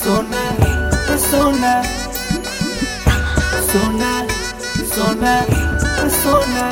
सोना सोना सोना सोना सोना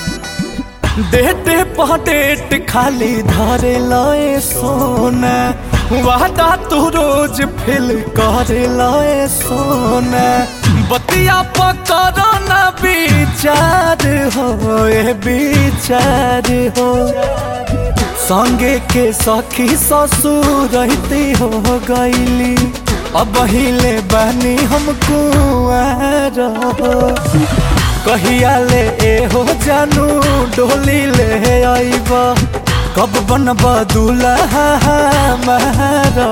डेटे पडेट खाली धरे लए सोना वादा तू रोज फिल करे लए सोना बतिया पकड़ न विचार हो ए विचार हो संगे के सखी ससुर रहती हो गईली अब हिले बनी हम कुआर हो कहिया ले ए हो जानू डोली ले आईब कब बनब दूल्हा हमारा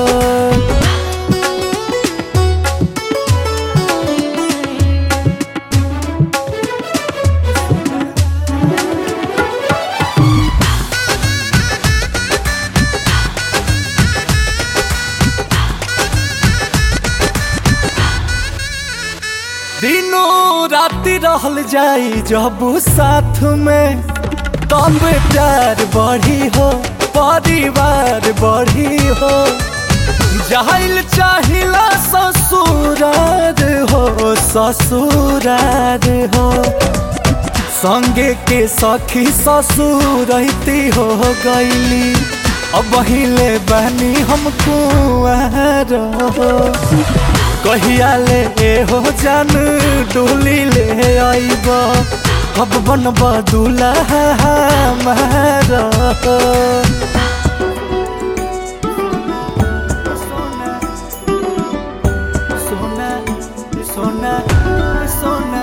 दिनों राति रहल जाई जब साथ में तब प्यार बढ़ी हो परिवार बढ़ी हो जाहिल चाहिला ससुरार हो ससुरार हो संगे के सखी ससुर रहती हो गईली अब हिले बनी हम कुआर हो कहिया ले ए हो जान डोली ले आईब कब बनब दूल्हा हमारा सोना सोना सोना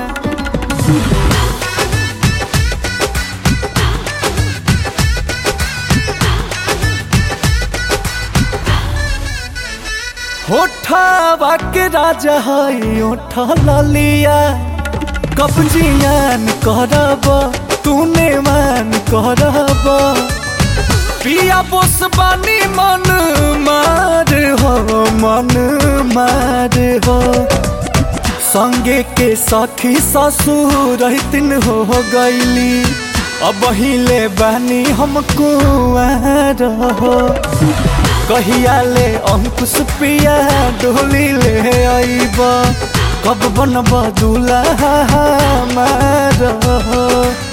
होठावा के राजा है ओठा ललिया कब जियान करब तूने मान करब पिया बोस बानी मन मार हो मन मार हो संगे के सखी ससुर रहतिन हो गईली अब हिले बानी हम कुआर हो कहिया ले अंकुश पिया डोली ले आईब कब बनब दूल्हा हमारा